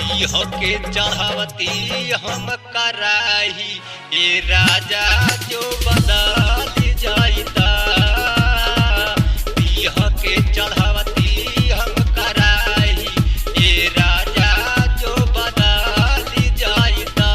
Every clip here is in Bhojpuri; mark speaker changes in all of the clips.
Speaker 1: पीह के चढ़ावती हम कराही ए राजा जो बदल जाइता पीह के चढ़ावती हम कराही ए राजा जो बदल जाइता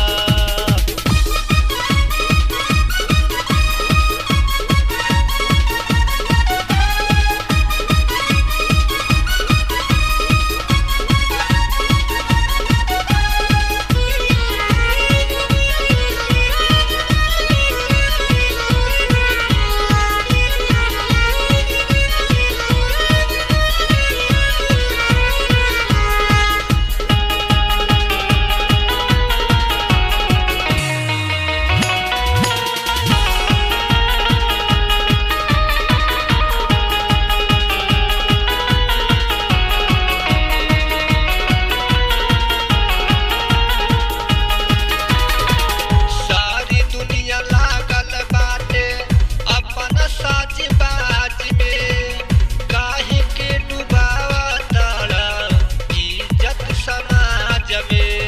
Speaker 1: सारी दुनिया लागल बाटे अपन साज बाज में काहे के डुबावा तारा इज्जत समाज में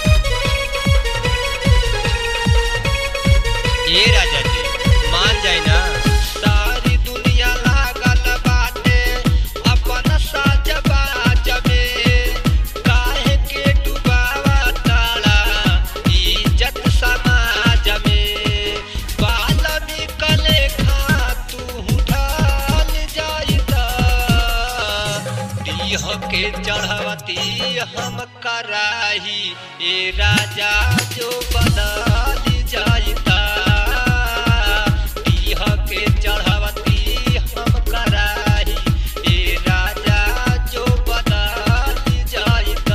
Speaker 1: ए राजा जी मान जाए ना सारी दुनिया लागल बाटे अपन साज बाज में काहे के डुबावा तारा इज्जत समाज में वाल्मीकि लेखा तू ढाल जाइता दीह के चढ़वती हम कराही ए राजा जो बदल जाइता दीह के चढ़वती हम कराही ए राजा जो बदल जाइता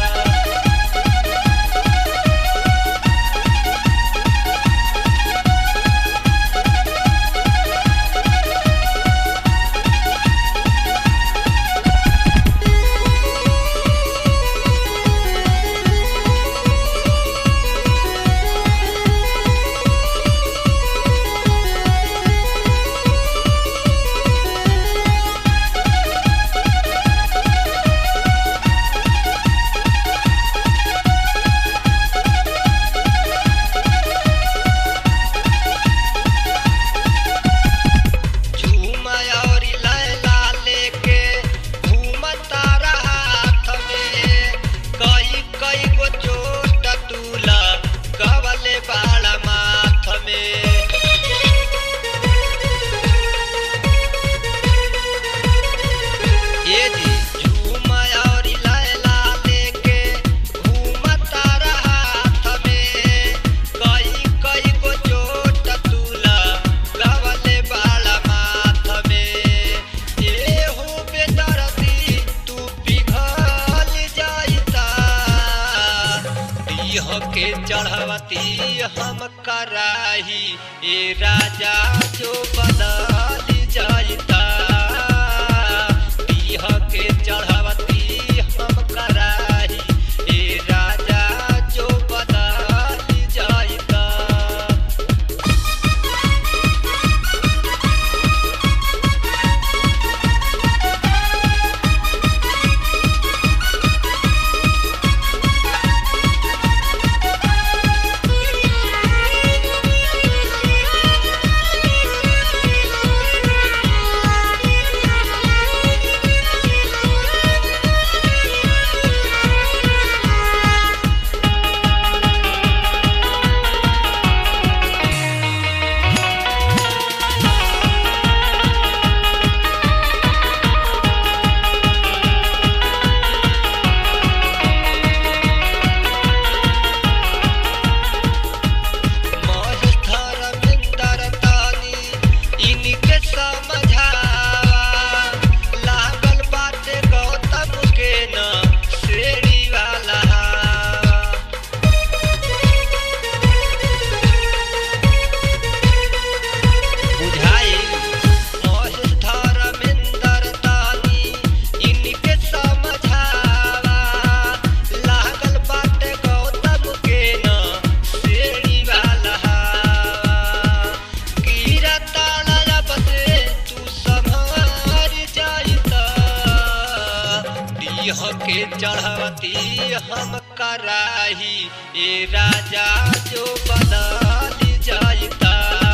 Speaker 1: झूमा और लैला लेके घूमता रहा हाथ में कई कई गो चोट तूला कवले बाड़ा माथ में ये जी झूमा और लैला लेके घूमता रहा हाथ में कई कई गो चोट तूला लवले बाला माथ में ये हो बेदर्दी तू पिघल जाइता दीह के चढ़वती हम कराही ए राजा जो बदल जाइता दीह के चढ़वती हम कराही ए राजा जो बदल जाइता
Speaker 2: Thank you.
Speaker 1: हम कराही ए राजा जो बदल जाइता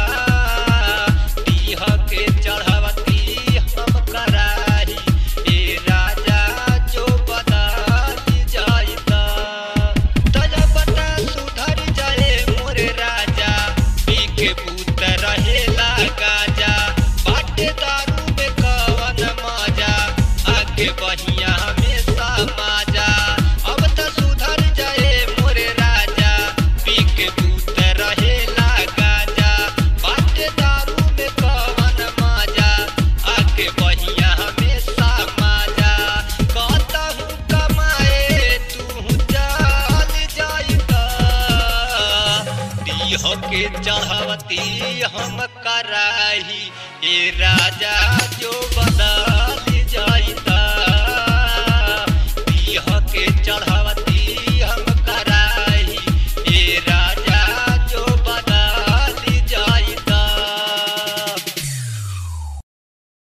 Speaker 1: दीह के चढ़वती हम कराही ए राजा जो बदल जाइता तजा बता सुधर जाए मोरे राजा पी के पूत रहेला गाजा बाटे दारू में कवन मजा आगे बढ़िया हमेशा माजा अब त सुधर जाए मोरे राजा पी के पूत रहेला गाजा बाटे दारू में कवन मजा आगे बढ़िया हमेशा माजा कहतहु कमाए तू चल जाइता दीह के चढ़वती हम कराही ए राजा जो बदल